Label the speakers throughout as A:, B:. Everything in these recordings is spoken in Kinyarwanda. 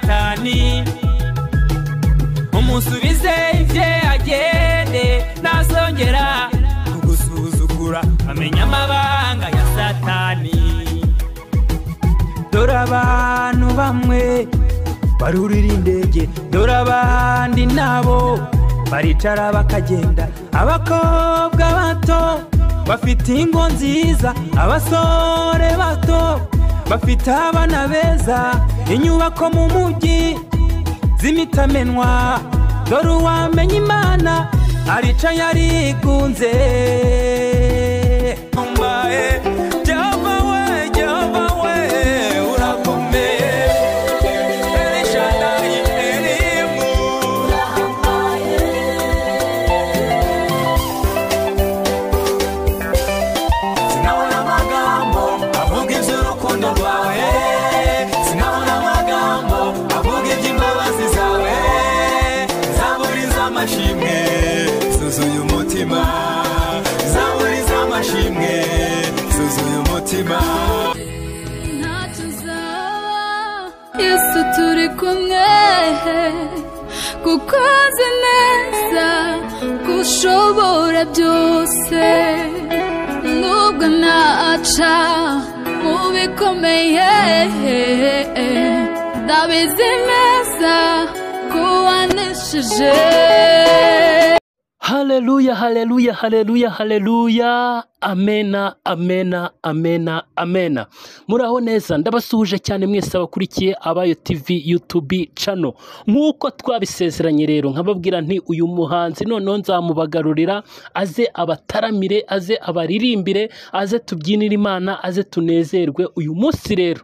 A: cyane umusubize ibye agende ntazongera kugusuzugura amenya amabanga ya satani dore abantu bamwe barurira indege dore abandi nabo baricara bakagenda abakobwa bato bafite ingo nziza abasore bato bafite abana beza inyubako mu mujyi z'imitamenwa dore uwamenya imana aricaye arigunze mbaye jyava we jyava we urakomeye elishadayi elimu sinabona amagambo avuga iby'urukundo rwawe sinabona amagambo avuga iby'imbabazi zawe zaburi z'amashimwe zuzuye umutima zaburi z'amashimwe zuzuye umutima
B: ntacyo uzaba yesu turi kumwe kuko azi neza ko ushobora byose nubwo naca mu bikomeye ndabizi neza ko waneshije
C: haleluya haleluya haleluya haleluya amena amena amena amena muraho neza ndabasuhuje cyane mwese abakurikiye abayo tv youtube channel nk'uko twabisezeranye rero nkababwira nti uyu muhanzi noneho nzamubagarurira aze abataramire aze abaririmbire aze tubyinire imana aze tunezerwe uyu munsi rero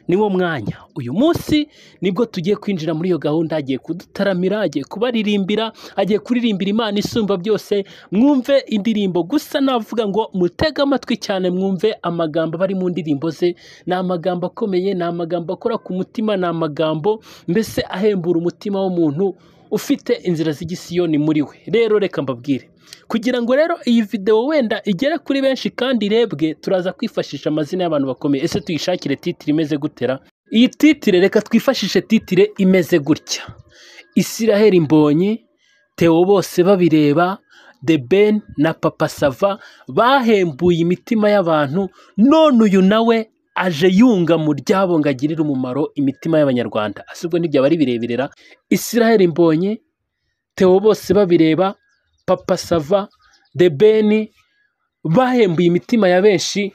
C: niwo mwanya uyu munsi nibwo tugiye kwinjira muri iyo gahunda agiye kudutaramira agiye kubaririmbira agiye kuririmbira imana isumba byose mwumve indirimbo gusa navuga ngo mutege amatwi cyane mwumve amagambo aba ari mu ndirimbo ze ni amagambo akomeye ni amagambo akora ku mutima ni amagambo mbese ahembura umutima w'umuntu ufite inzira z'igisiyoni muri we rero reka mbabwire kugira ngo rero iyi videwo wenda igere kuri benshi kandi irebwe turaza kwifashisha amazina y'abantu bakomeye ese tuyishakire titire imeze gutera iyi titire reka twifashishe titire imeze gutya isiraheli mbonyi Theo bose babireba The Ben na Papa Sava bahembuye imitima y'abantu none uyu nawe aje yunga mu ryabo ngo agirire umumaro imitima y'abanyarwanda asubwo n'ibyaba ari bireberera Israel Mbonye Theo bose babireba Papa Sava The Ben bahembuye imitima ya benshi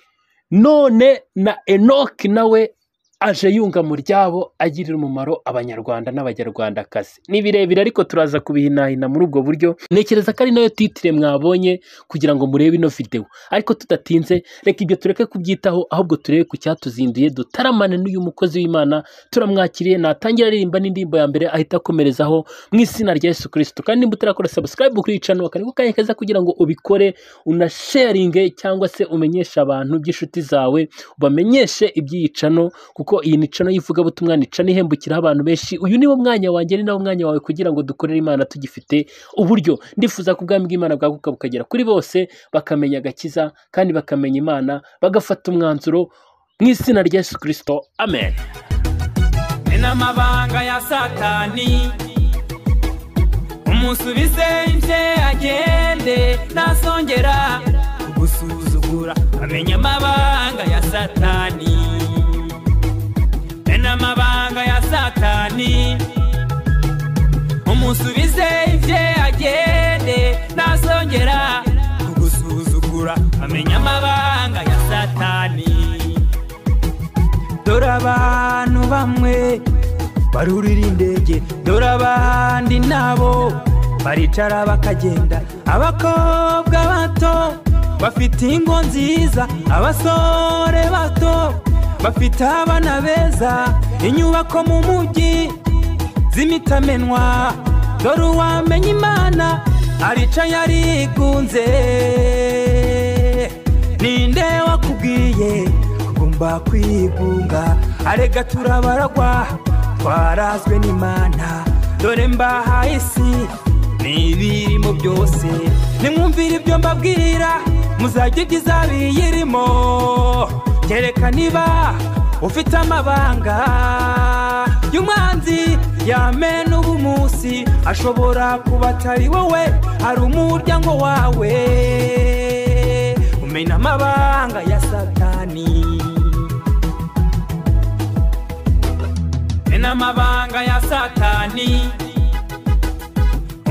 C: none na Enoch nawe aje yunga mu ryabo agirira umumaro abanyarwanda n'abanyarwandakazi ni birebire ariko turaza kubihinahina muri ubwo buryo ntekereza ko ari nayo titire mwabonye kugira ngo murebe ino videwo ariko tudatinze reka ibyo tureke kubyitaho ahubwo turebe ku cyatuzinduye dutaramane n'uyu mukozi w'imana turamwakiriye natangira aririmba n'indirimbo ya mbere ahita akomerezaho mu izina rya yesu kirisito kandi nimba utarakora sabusikarayibu kuri iyi cano akariho kanya keza kugira ngo ubikore unasharinge cyangwa se umenyeshe abantu by'inshuti zawe ubamenyeshe iby'iyi cano kuko iyi ni cano y'ivugabutumwa ni cano ihembukiraho abantu benshi uyu ni wo mwanya wanjye ni nawo mwanya wawe kugira ngo dukorere imana tugifite uburyo ndifuza ko ubwami bw'imana bwaguka bukagera kuri bose bakamenya agakiza kandi bakamenya imana bagafata umwanzuro mu izina rya yesu kirisito amen
A: ni n'amabanga ya satani umusubize ibye agende ntazongera kugusuzugura amenye amabanga ya satani ni n'amabanga ya satani umusubize ibye agende ntazongera kugusuzugura amenye amabanga ya satani dore abantu bamwe barurira indege dore abandi nabo baricara bakagenda abakobwa bato bafite ingo nziza abasore bato bafite abana beza inyubako mu mujyi z'imitamenwa dore uwamenya imana aricaye arigunze ninde wakubwiye kugomba kwigunga arega turabaragwa twarazwe n'imana dore mbaha isi n'ibirimo byose nimwumvire ibyo mbabwira muzajya ugiza biyirimo kereka niba ufite amabanga y'umwanzi yame n'ubu munsi ashobora kuba atari wowe hari umuryango wawe umena amabanga ya satani mena amabanga ya satani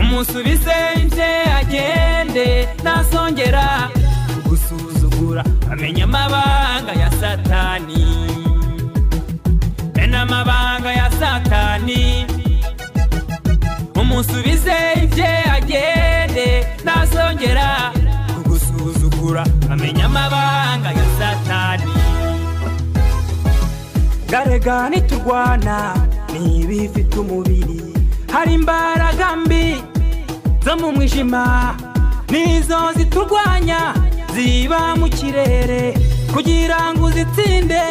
A: umusubize ibye agende ntazongera gusuzugura amenya amabanga ya satani mena amabanga ya satani umusubize ibye agende ntazongera kugusuzugura amenya amabanga ya satani garega ntiturwana ni ibifite umubiri hari imbaraga mbi zo mu mwijima nizo ziturwanya ziba mu kirere kugira ngo uzitsinde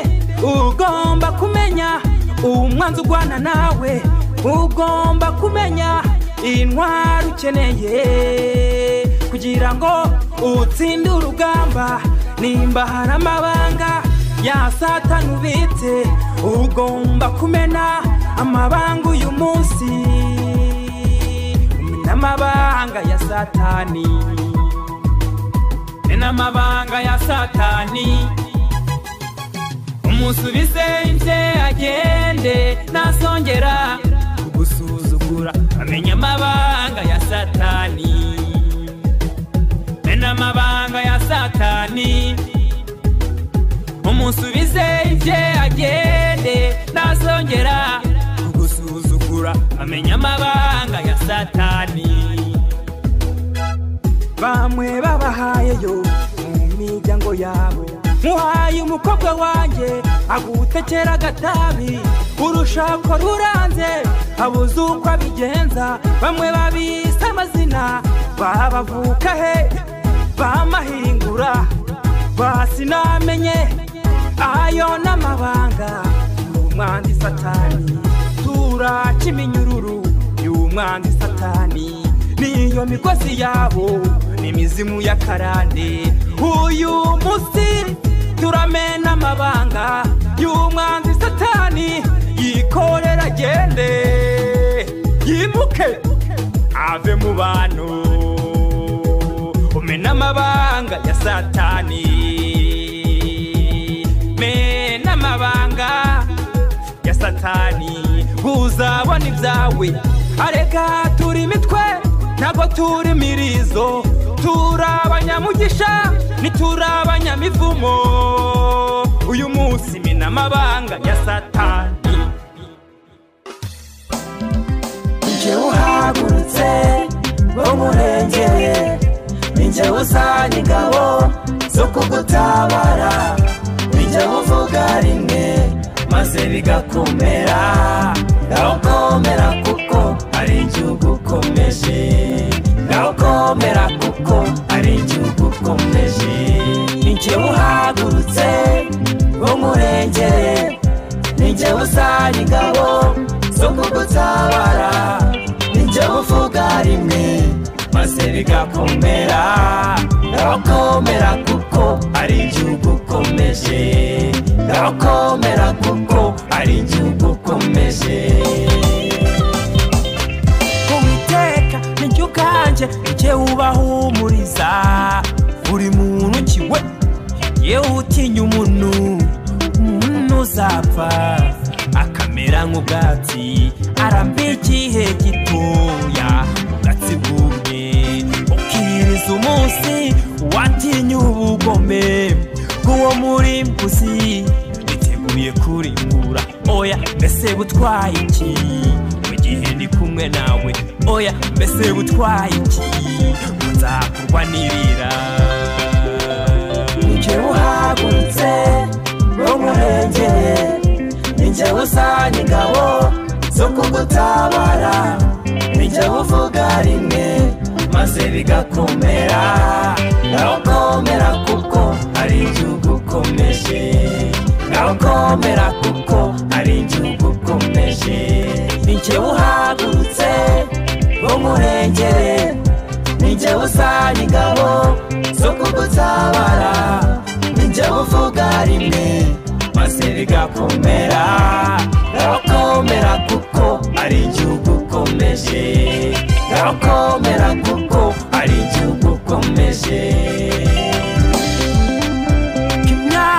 A: ugomba kumenya umwanzi urwana nawe ugomba kumenya intwari ukeneye kugira ngo utsinde urugamba nimba hari amabanga ya satani ubitse ugomba kumena amabanga uyu munsi umena amabanga ya satani mena amabanga ya satani umusubize ibye agende ntazongera kugusuzugura amenya amabanga ya satani mena amabanga ya satani umusubize ibye agende ntazongera kugusuzugura amenya amabanga ya satani bamwe babahayeyo mu miryango yabo nkuhaye umukobwa wanjye agutekera agatabi urushako ruranze abuze uko abigenza bamwe babise amazina babavuka he bamahingura basinamenye ayo n'amabanga y'umwanzi satani turaca iminyururu y'umwanzi satani niyo migozi yabo n'imizimu y'akarande uyu munsi turamena amabanga y'umwanzi satani yikorera agende yimuke ave mu bantu umena amabanga ya satani mena amabanga ya satani uzabona ibyawe areka turi imitwe ntabwo turi imirizo turi abanyamugisha ntituri abanyamivumo uyu munsi mena amabanga ya satani
D: njyewe uhagurutse bo murengere ni njyewe uzana ingabo zo kugutabara ni njyewe uvuga rimwe maze bigakomera ndawukomera kuko ari igihugu ukomeje ndawukomera kuko ari igihugu ukomeje ni njyewe uhagurutse bo murengere ninjye uzana ingabo zo kugutabara ninjye uvuga rimwe maze bigakomera ndakomera kuko ari igihugu ukomeje ndakomera kuko ari igihugu ukomeje
A: uwiteka ni jye ubwanjye ujye ubahumuriza buri muntu kiwe yewe utinya umuntu umuntu uzapfa akamera nk'ubwatsi aramba igihe gitoya ubwatsi bwumye ukiriza umunsi watinya ubugome bw'uwo murimbuzi niteguye kurimbura oya mbese butwaye iki mu gihe ndi kumwe nawe oya mbese butwaye iki nzakurwa n'irira
D: ninjye uhagurutse wo murengere ninjye uzana ingabo zo kugutabara ninjye uvuga rimwe maze bigakomera ndawukomera kuko ari igihugu ukomeje ndawukomera kuko ari igihugu ukomeje ninjye uhagurutse wo murengere ninjye uzana ingabo zo kugutabara ninjye uvuga rimwe maze bigakomera birakomera kuko ari njye
A: irakomera kuko ari igihugu ukomeje kimya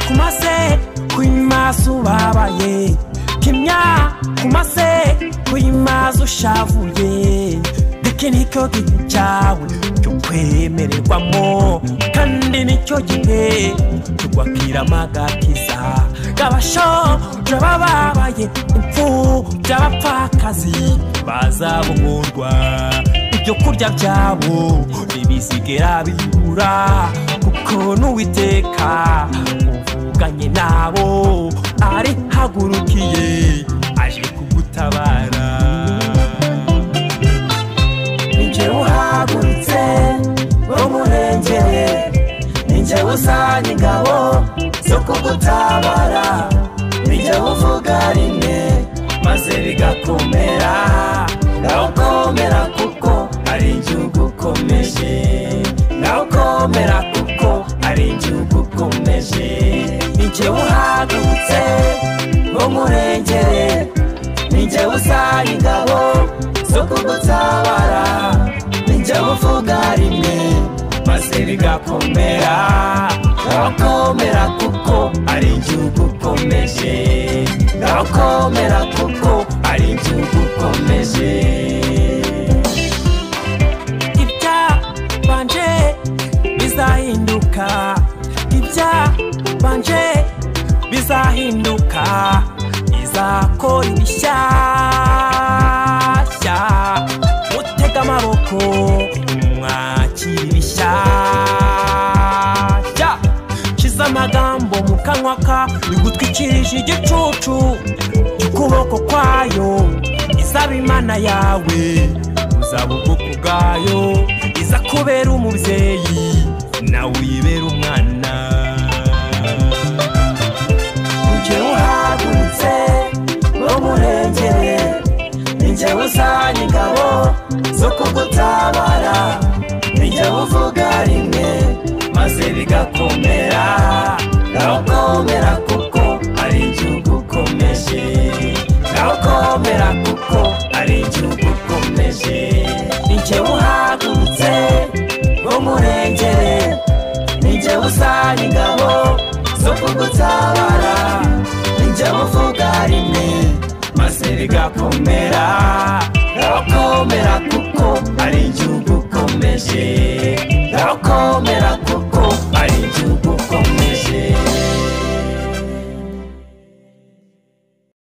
A: ku mase kw'imaso ubabaye kimya ku mase kw'imaso ushavuye iki nicyo gihe cyawe cyo kwemererwamo kandi nicyo gihe cyo kwakira amagakiza abashonje bababaye imfubyi abapfakazi bazabohorwa ibyo kurya byabo ntibisigera bibura kuko n'uwiteka uvuganye nabo arihagurukiye aje kugutabara ninjyewe uhagurutse wo murengere ninjyewe usana ingabo zo kugutabara ninjyewe uvuga rimwe maze bigakomera nawe ukomera kuko ari igihugu ukomeje nawe ukomera kuko ari igihugu ukomeje ninjyewe uhagurutse wo murengere ninjyewe usana ingabo zo kugutabara ninjyewe uvuga rimwe maze bigakomera nakomera kuko ari igihugu ukomeje nakomera kuko ari igihugu ukomeje ibya banje bizahinduka ibya banje bizahinduka izakora ibishyashya mutega amaboko mwakira ibishyashya kiza amagambo mu kanwa ka bigutwikirije igicucu cy'ukuboko kwayo izaba imana yawe uzaba ubwoko bwayo iza kubera umubyeyi nawe uyibera umwana njye uhagurutse wo murengere ninjyewe uzanye ingabo zo kugutabara ninjyewe uvuga rimwe maze bigakomera nawe ukomera kuko ari igihugu ukomeje nawe ukomera kuko ari igihugu ukomeje ninjyewe uhagurutse wo murengere ninjyewe usana ingabo zo kugutabara ninjyewe uvuga rimwe maze bigakomera irakomera kuko ari igihugu ukomeje irakomera kuko ari igihugu ukomeje